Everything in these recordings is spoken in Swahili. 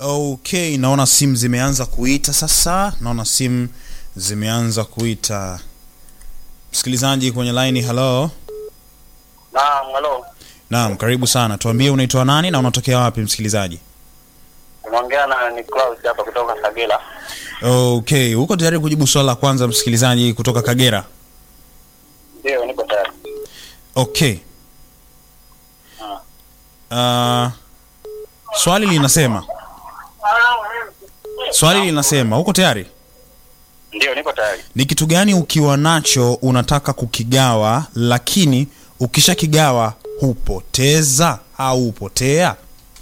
Okay, naona simu zimeanza kuita sasa. Naona simu zimeanza kuita. Msikilizaji kwenye line, hello. Naam, halo. Naam, karibu sana. Tuambie unaitwa nani na unatokea wapi msikilizaji? Unaongea na Niklaus hapa kutoka Kagera. Okay, uko tayari kujibu swali la kwanza msikilizaji kutoka Kagera? Ndio, niko tayari. Okay. Uh, swali linasema swali linasema uko tayari? Ndio, niko tayari. Ni kitu gani ukiwa nacho unataka kukigawa, lakini ukishakigawa hupoteza au hupotea?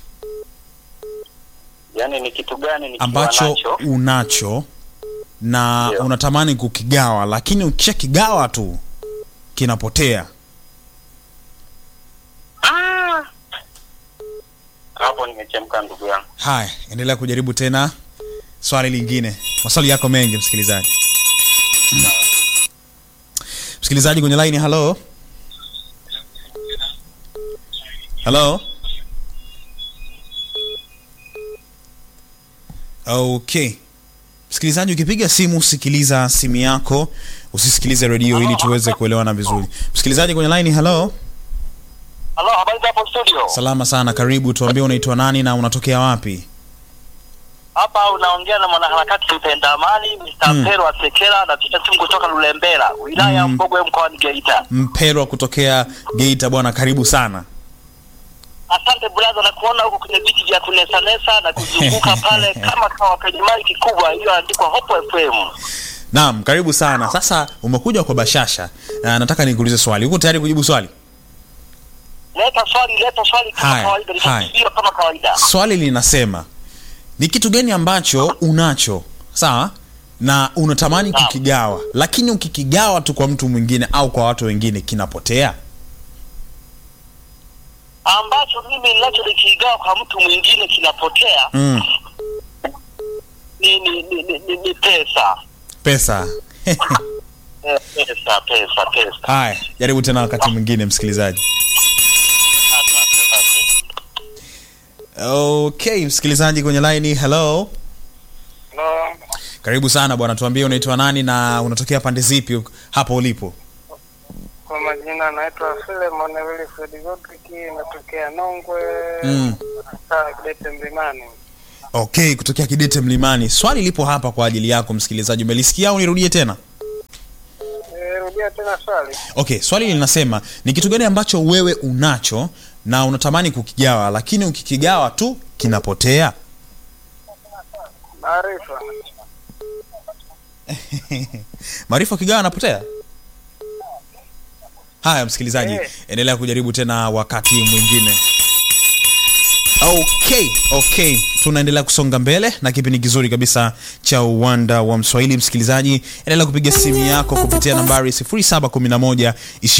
Yaani ni kitu gani nikiwa ambacho nacho? unacho na Ndio. unatamani kukigawa, lakini ukishakigawa tu kinapotea. Ah! Hapo nimechemka ndugu yangu. Haya, endelea kujaribu tena swali lingine. Maswali yako mengi msikilizaji. Msikilizaji kwenye line, hello. Hello. Okay. Msikilizaji, ukipiga simu sikiliza simu yako, usisikilize redio ili tuweze kuelewana vizuri. Msikilizaji kwenye line, hello. Halo, habari za hapo studio? Salama sana, karibu. Tuambie unaitwa nani na unatokea wapi? Hapa unaongea na mwanaharakati mpenda amani Mr. Mm. Pero Asekela na simu kutoka Lulembela, wilaya ya Mm. Mbogwe mkoani Geita. Mpelwa kutokea Geita, bwana, karibu sana. Asante brother, na kuona huko kwenye viti vya kunesanesa na kuzunguka pale kama kawa kwenye maiki kubwa iliyoandikwa Hope FM. Naam, karibu sana. Sasa umekuja kwa bashasha na nataka nikuulize swali. Uko tayari kujibu swali? Leta swali, leta swali kama Haya, kawaida, haya. nitakujibu kama kawaida. Swali linasema ni kitu gani ambacho unacho sawa na unatamani Naam. kukigawa, lakini ukikigawa tu kwa mtu mwingine au kwa watu wengine kinapotea? ambacho mimi ninacho nikigawa kwa mtu mwingine kinapotea Mm, ni, ni, ni, ni, ni, ni pesa pesa. Eh, pesa pesa pesa. Haya, jaribu tena wakati mwingine, msikilizaji. Asante, asante. Okay, msikilizaji kwenye line, hello. Hello. Karibu sana bwana, tuambie unaitwa nani na unatokea pande zipi hapo ulipo? Kwa majina naitwa Filemon Wilfred Godrick, natokea Nongwe Mm. saa Kidete Mlimani. Okay, kutokea Kidete Mlimani. Swali lipo hapa kwa ajili yako msikilizaji, umelisikia au nirudie tena? E, rudia tena swali. Okay, swali linasema ni kitu gani ambacho wewe unacho na unatamani kukigawa, lakini ukikigawa tu kinapotea? Maarifa. Maarifa ukigawa anapotea? Haya msikilizaji, Eh. endelea kujaribu tena wakati mwingine. Okay, okay, tunaendelea kusonga mbele na kipindi kizuri kabisa cha uwanda wa Mswahili. Msikilizaji, endelea kupiga simu yako kupitia nambari 0711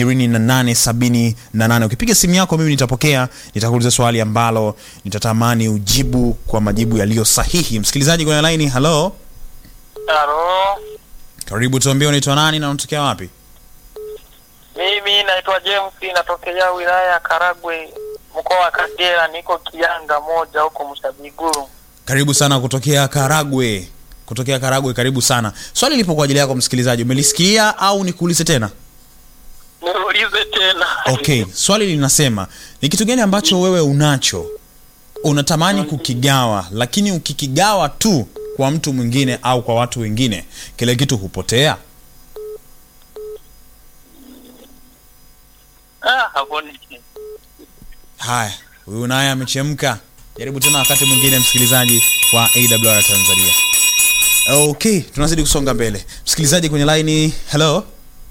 2878. Ukipiga simu yako, mimi nitapokea, nitakuuliza swali ambalo nitatamani ujibu kwa majibu yaliyo sahihi. Msikilizaji kwenye line, hello, Halo, karibu, tuambie unaitwa nani na unatokea wapi? mimi naitwa James, natokea wilaya ya Karagwe, mkoa wa Kagera, niko Kianga moja huko Msabiguru. Karibu sana kutokea Karagwe, kutokea Karagwe, karibu sana. Swali lipo kwa ajili yako msikilizaji, umelisikia au nikuulize tena? Niulize tena. Okay, swali linasema ni kitu gani ambacho wewe unacho unatamani kukigawa, lakini ukikigawa tu kwa mtu mwingine au kwa watu wengine, kile kitu hupotea? Ah, hapo ni Haya, huyu naye amechemka. Jaribu tena wakati mwingine, msikilizaji wa AWR Tanzania. Okay, tunazidi kusonga mbele. Msikilizaji kwenye line, hello.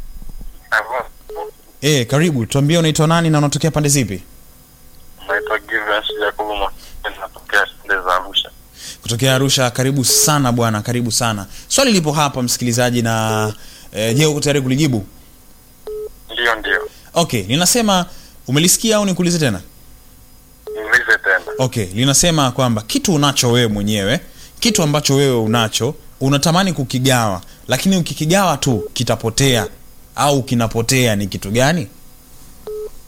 Eh, karibu. Tuambie unaitwa nani na unatokea pande zipi? Naitwa Givius Jacobo Mwakini, natokea shule za Arusha. Kutokea Arusha. Karibu sana bwana, karibu sana. Swali lipo hapa msikilizaji, na eh, je, uko tayari kulijibu? Ndio, ndio. Okay, linasema umelisikia au nikuulize tena? Niulize tena. Okay, linasema kwamba kitu unacho wewe mwenyewe, kitu ambacho wewe unacho unatamani kukigawa, lakini ukikigawa tu kitapotea au kinapotea, ni kitu gani?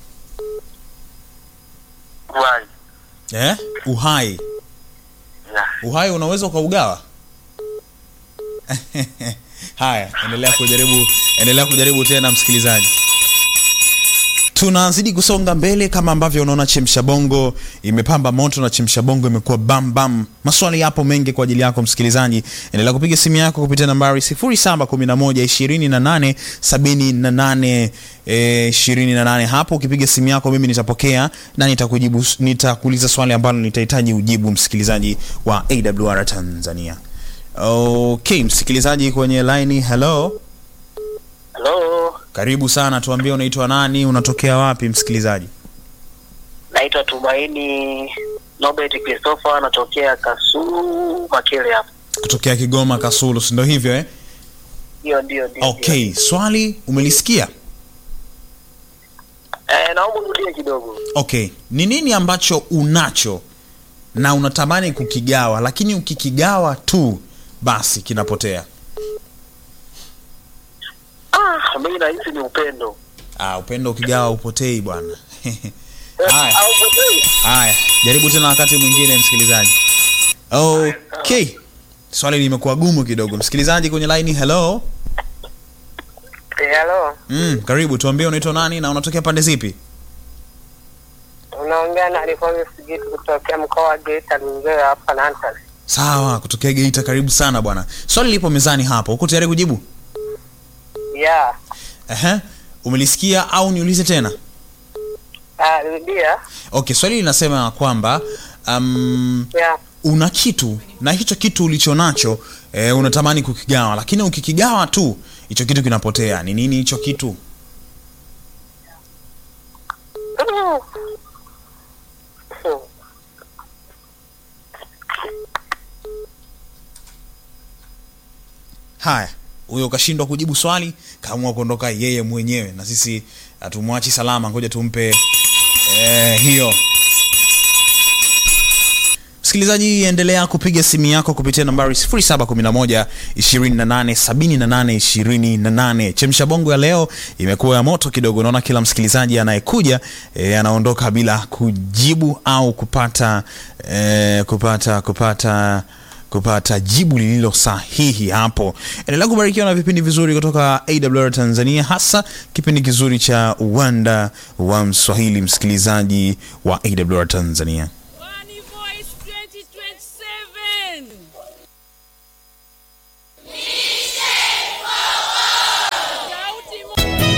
Wai. Eh? Uhai. Yeah. uhai unaweza ukaugawa haya endelea kujaribu endelea kujaribu tena msikilizaji tunazidi kusonga mbele kama ambavyo unaona chemsha bongo imepamba moto na chemsha bongo imekuwa bam bam maswali yapo mengi kwa ajili yako msikilizaji endelea kupiga simu yako kupitia nambari 0711 28 28 hapo ukipiga simu yako mimi nitapokea na nitakujibu nitakuuliza swali ambalo nitahitaji ujibu msikilizaji wa awr tanzania okay msikilizaji kwenye laini hello Halo, karibu sana tuambie unaitwa nani unatokea wapi msikilizaji naitwa Tumaini Nobert Christopher, natokea Kasulu Makele hapa. kutokea kigoma kasulu sindo hivyo eh? Ndio, ndio, ndio. okay swali umelisikia Eh, naomba urudie kidogo. okay ni nini ambacho unacho na unatamani kukigawa lakini ukikigawa tu basi kinapotea Ah, mimi nahisi ni upendo. ah, upendo ukigawa upotei bwana haya Au upendo? haya jaribu tena wakati mwingine msikilizaji okay swali limekuwa gumu kidogo msikilizaji kwenye laini hello Eh, halo, mm, karibu tuambie unaitwa nani na unatokea pande zipi unaongea na Alifoni Sigitu kutokea mkoa wa Geita Mingeyo hapa Nantas. sawa kutokea geita karibu sana bwana swali lipo mezani hapo uko tayari kujibu Yeah. Ehe. umelisikia au niulize tena Ah, rudia. okay swali linasema ya kwamba um, Yeah. una kitu na hicho kitu ulicho nacho eh, unatamani kukigawa lakini ukikigawa tu hicho kitu kinapotea ni nini hicho kitu Mm. Hmm. haya huyo ukashindwa kujibu swali kaamua kuondoka yeye mwenyewe na sisi hatumwachi salama ngoja tumpe eh, hiyo msikilizaji endelea kupiga simu yako kupitia nambari 711 287828 chemsha bongo ya leo imekuwa ya moto kidogo naona kila msikilizaji anayekuja e, anaondoka bila kujibu au kupata e, kupata kupata kupata jibu lililo sahihi hapo endelea kubarikiwa na vipindi vizuri kutoka awr tanzania hasa kipindi kizuri cha uwanda wa mswahili msikilizaji wa awr tanzania